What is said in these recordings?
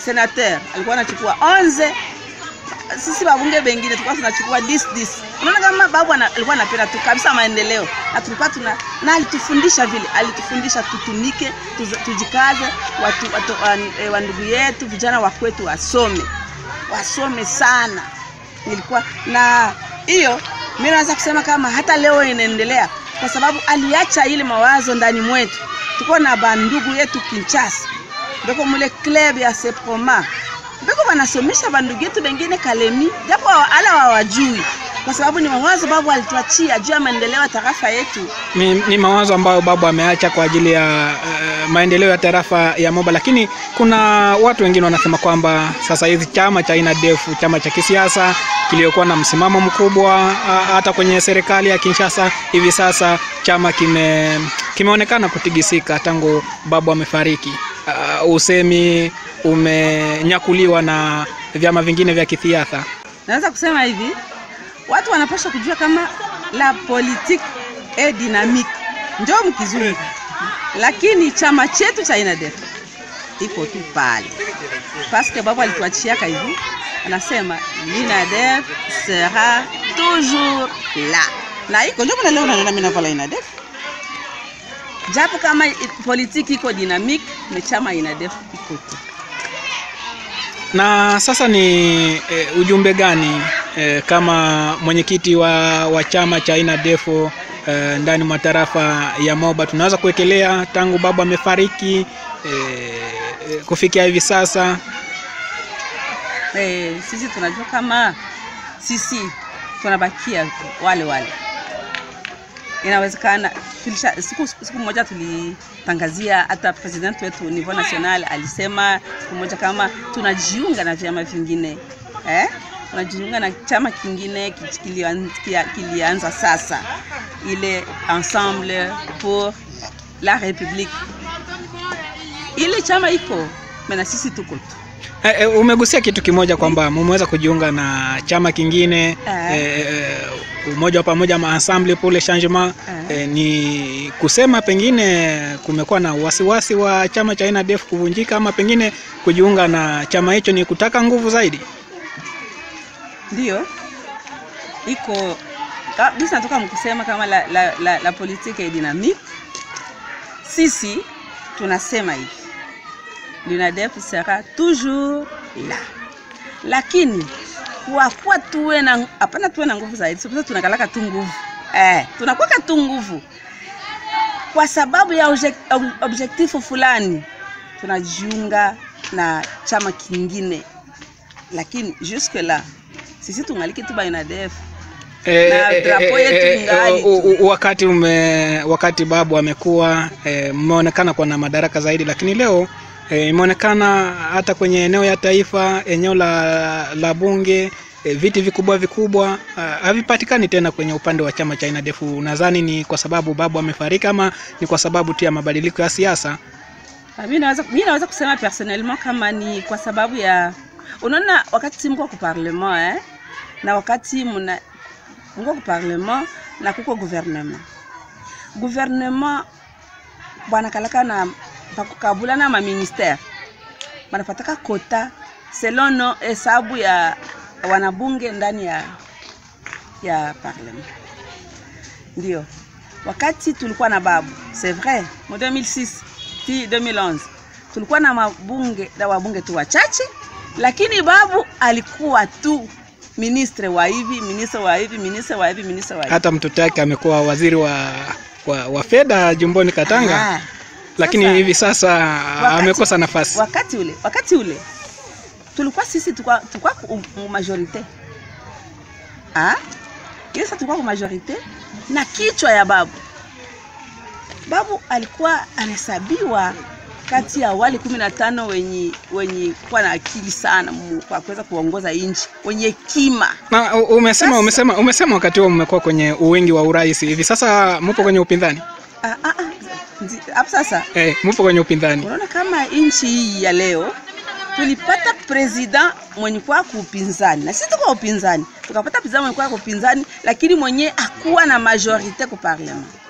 senateur alikuwa anachukua 11 sisi babunge bengine tulikuwa tunachukua 10 10 unaona kama babu ana- alikuwa anapenda tu kabisa maendeleo na tulikuwa tuna na alitufundisha vile alitufundisha tutumike tuza- tujikaze watu, watu, wan- eh, wandugu yetu vijana wa kwetu wasome wasome sana nilikuwa na hiyo mi naweza kusema kama hata leo inaendelea kwa sababu aliacha ile mawazo ndani mwetu tuko na bandugu yetu kinchasa beko mule club ya seproma beko banasomesha bandugu yetu bengine kalemi japo wa- ala wawajui kwa sababu ni mawazo babu alituachia juu ya maendeleo ya tarafa yetu ni, ni mawazo ambayo babu ameacha kwa ajili ya uh, maendeleo ya tarafa ya Moba, lakini kuna watu wengine wanasema kwamba sasa hizi chama cha aina defu, chama cha kisiasa kiliokuwa na msimamo mkubwa uh, hata kwenye serikali ya Kinshasa, hivi sasa chama kime kimeonekana kutigisika tangu babu amefariki. Uh, usemi umenyakuliwa na vyama vingine vya kisiasa. naweza kusema hivi watu wanapaswa kujua kama la politique est dynamique njo mkizungu lakini chama chetu cha inadef iko tu pale paske babu alituachiaka hivi anasema l'inadef sera toujours la na iko njo mana leo nanena minavala inadef japo kama i- politiki iko dynamique me chama inadef iko tu na sasa ni e, ujumbe gani e, kama mwenyekiti wa, wa chama cha aina defo e, ndani mwa tarafa ya Moba tunaweza kuwekelea tangu baba amefariki e, e, kufikia hivi sasa eh, sisi tunajua kama sisi tunabakia wale wale inawezekana tulisha, siku, siku moja tulitangazia hata president wetu niveau national alisema siku moja kama tunajiunga na vyama vingine eh? tunajiunga na chama kingine ki- kilian- kia- kilianza sasa ile ensemble pour la république ile chama iko mena sisi tuko tu e, e, umegusia kitu kimoja kwamba mumeweza kujiunga na chama kingine Eh. e, e, umoja wa pamoja ma ensemble pour le changement Eh. e, ni kusema pengine kumekuwa na wasiwasi wa chama cha aina def kuvunjika ama pengine kujiunga na chama hicho ni kutaka nguvu zaidi ndio iko kabisa natoka mkusema kama la, la, la, la politique est dynamique sisi tunasema hivi l'UNADEF sera toujours là lakini kwa kuwa tuwe na hapana tuwe na nguvu zaidi sasa tunakalaka tu nguvu eh, tunakwaka tu nguvu kwa sababu ya objek- ob- objektifu fulani tunajiunga na chama kingine lakini jusque là sisi tungaliki tu ba UNADEF Eh, Na eh, drapo eh, yetu eh, ingali eh, u- tu. u- wakati ume, wakati babu amekuwa eh, mmeonekana kuwa na madaraka zaidi, lakini leo eh, imeonekana hata kwenye eneo ya taifa, eneo la, la bunge eh, viti vikubwa vikubwa ah, havipatikani tena kwenye upande wa chama cha INADEF. Nadhani ni kwa sababu babu amefariki ama ni kwa sababu tu ya mabadiliko ya siasa? Ah, mi naweza mi naweza kusema personnellement kama ni kwa sababu ya unaona wakati mko ku parlement eh, na wakati muna mko ku parlement na kuko gouvernement gouvernement banakalaka na bakukabula na maministère banapataka kota selon no hesabu ya wanabunge ndani ya ya parlement ndio wakati tulikuwa na babu c'est vrai mu 2006 ti 2011 tulikuwa na mabunge na wabunge tu wachache lakini babu alikuwa tu ministre wa hivi ministre wa hivi ministre wa hivi ministre wa hivi Hata mtoto wake amekuwa waziri wa, wa, wa fedha jumboni Katanga, Ah, lakini sasa- hivi sasa Wakati- amekosa nafasi. wakati ule wakati ule tulikuwa sisi tulikuwa tulikuwa ku ku majorite ah ile sasa tulikuwa ku majorite na kichwa ya babu babu alikuwa anahesabiwa kati ya wale kumi na tano wenye wenye kuwa na akili sana mu- kwa kuweza kuongoza nchi wenye hekima Na u- umesema Sasa- umesema umesema wakati huo mmekuwa kwenye uwingi wa urais, hivi sasa mpo kwenye upinzani Ah, ah, ah, ndi- hapo sasa eh, mpo kwenye upinzani unaona kama nchi hii ya leo tulipata president mwenye kwa kupinzani na sisi tuko upinzani tukapata president mwenye kwa kupinzani lakini mwenye akuwa na majorite ku parlement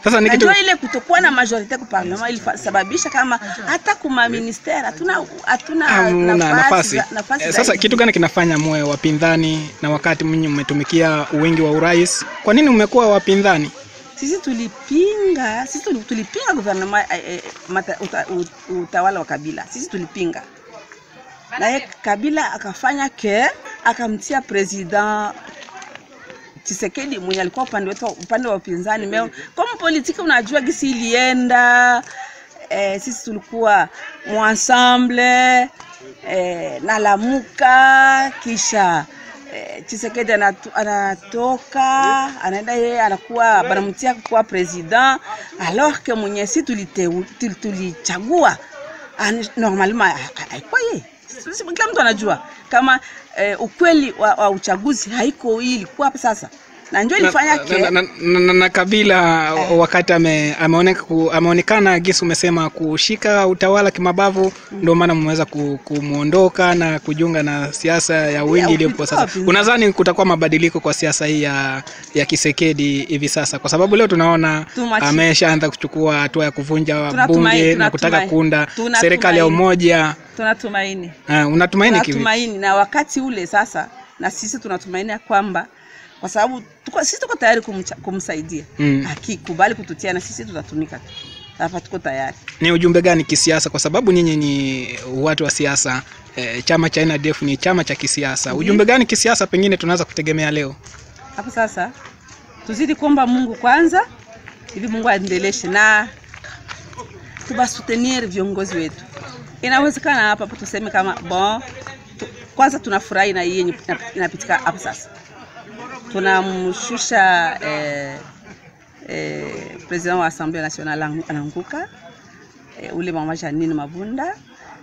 Sasa ni Na kitu ndio ile kutokuwa na majorite ku parlement ilisababisha kama hata kuma ministere hatuna hatuna hamna nafasi. za- nafasi Eh, za Sasa hizi. kitu gani kinafanya muwe wapinzani na wakati mwenye mmetumikia uwingi wa urais? Kwa nini mmekuwa wapinzani? sisi tulipinga sisi tuli- tulipinga gouvernement eh, eh, mata- uta, ut- utawala wa Kabila sisi tulipinga naye Kabila akafanya ke akamtia president Tshisekedi mwenye alikuwa upande wetu upande wa upinzani meo kama politiki unajua gisi ilienda eh, sisi tulikuwa mwensemble eh, na lamuka kisha eh, Tshisekedi anatu, anatoka anaenda yeye anakuwa banamtia kuwa president alors que mwenye si tuliteu- tuli- tulichagua ani- normalement ha- haikuwa yeye Sisi- kila mtu anajua kama eh, ukweli wa, wa uchaguzi haiko hii ilikuwa hapa sasa na ndio ilifanya na, ke na, na, na, na, na Kabila wakati ame, ameoneka, ku, ameonekana gisi umesema kushika utawala kimabavu, ndio maana mmeweza ku- kumwondoka na kujiunga na siasa ya wingi Ya iliyopo sasa. upinzani. Unadhani kutakuwa mabadiliko kwa siasa hii ya, ya Kisekedi hivi sasa? Kwa sababu leo tunaona Tumachi- ameshaanza kuchukua hatua ya kuvunja Tunatumai- bunge na kutaka tunatumai- kuunda tunatumaini. serikali ya umoja. tunatumaini Uh, unatumaini kivi? tunatumaini na wakati ule sasa na sisi tunatumaini ya kwamba kwa sababu tuko, sisi tuko tayari kumcha, kumsaidia Mm. akikubali kututia na sisi tutatumika tu hapa tuko tayari ni ujumbe gani kisiasa kwa sababu nyinyi ni watu wa siasa eh, chama cha NDF ni chama cha kisiasa Mhm. ujumbe gani kisiasa pengine tunaweza kutegemea leo hapo sasa tuzidi kuomba mungu kwanza ili mungu aendeleshe na tubasutenir viongozi wetu inawezekana hapa hapo tuseme kama bon tu, kwanza tunafurahi na hii yenye ina- inapitika hapo sasa tunamshusha eh, eh, president wa assemblée nationale angu- anaanguka eh, ule mama Janine Mabunda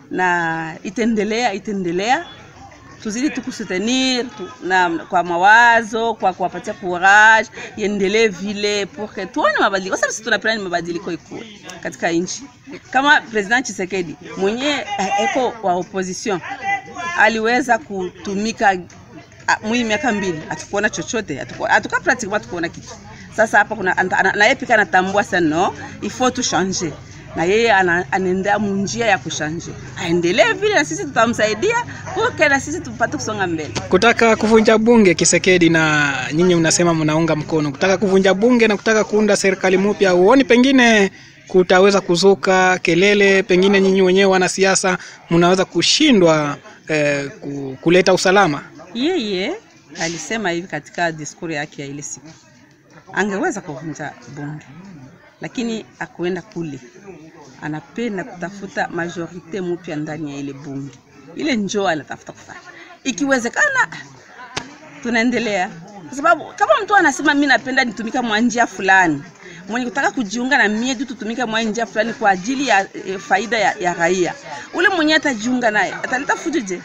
na itaendelea itaendelea tuzidi tu kusutenir tu, na kwa mawazo kwa kuwapatia courage iendelee vile pour que tuone mabadiliko, kwa sababu sisi tunapenda ni mabadiliko ikuwe katika nchi. Kama president Tshisekedi mwenye eh, eko wa opposition aliweza kutumika ah, mwi miaka mbili hatukuona chochote, hatuku- hatuka pratiquement hatukuona kitu. Sasa hapa kuna ana- ana- na yeye pika anatambua sana no, il faut tu changer na yeye ana- anaendea munjia ya kushanje, aendelee vile na sisi tutamsaidia uke na sisi tupate kusonga mbele. kutaka kuvunja bunge Kisekedi na nyinyi mnasema mnaunga mkono kutaka kuvunja bunge na kutaka kuunda serikali mpya huoni pengine kutaweza kuzuka kelele pengine nyinyi wenyewe wanasiasa mnaweza kushindwa eh, ku- kuleta usalama Yeye alisema hivi katika diskuri yake ya ile siku, angeweza kuvunja bunge, lakini akuenda kule, anapenda kutafuta majorite mpya ndani ya ile bunge. Ile njoo anatafuta kufanya, ikiwezekana tunaendelea, kwa sababu kama mtu anasema mi napenda nitumika mwa njia fulani, mwenye kutaka kujiunga na mie tu tutumike mwa njia fulani kwa ajili ya e, faida ya, ya raia, ule mwenye atajiunga naye ataleta fujo je?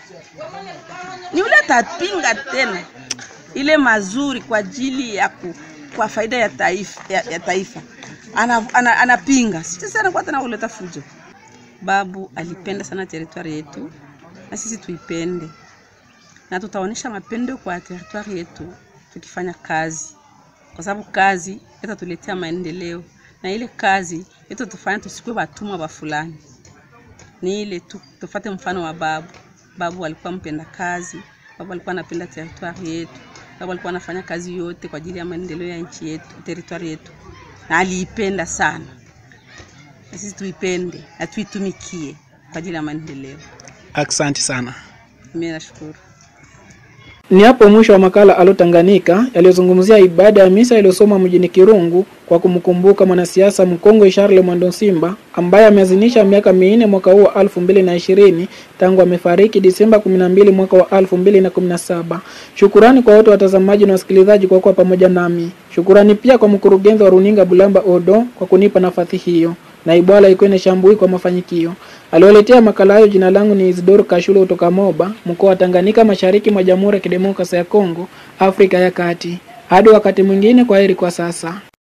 ni ule atapinga tena ile mazuri kwa ajili ya ku, kwa faida ya taifa, ya, ya taifa. Ana, ana, anapinga sisi sana kwa tena kuleta fujo. Babu alipenda sana teritwari yetu na sisi tuipende, na tutaonyesha mapendo kwa teritwari yetu tukifanya kazi, kwa sababu kazi itatuletea maendeleo, na ile kazi itatufanya tusikuwe watumwa wa fulani ni ile tu tufate mfano wa babu. Babu alikuwa mpenda kazi, babu alikuwa anapenda teritwari yetu, babu alikuwa anafanya kazi yote kwa ajili ya maendeleo ya nchi yetu, teritwari yetu, na aliipenda sana, na sisi tuipende na tuitumikie kwa ajili ya maendeleo. asante sana Mimi nashukuru. Ni hapo mwisho wa makala Alo Tanganyika yaliyozungumzia ibada ya misa iliyosomwa mjini Kirungu kwa kumkumbuka mwanasiasa mkongwe Charles Mwando Simba ambaye ameazinisha miaka minne mwaka huu wa elfu mbili na ishirini tangu amefariki Disemba 12 mwaka wa elfu mbili na kumi na saba. Shukurani kwa wote watazamaji na wasikilizaji kwa kuwa pamoja nami. Shukurani pia kwa mkurugenzi wa runinga Bulamba Odo kwa kunipa nafasi hiyo na Ibwala Ikwene Shambui kwa mafanikio. Aliwaletea makala hayo. Jina langu ni Isidoro Kashulo kutoka Moba, mkoa wa Tanganyika, mashariki mwa Jamhuri ya Kidemokrasia ya Kongo, Afrika ya Kati. Hadi wakati mwingine, kwa heri kwa sasa.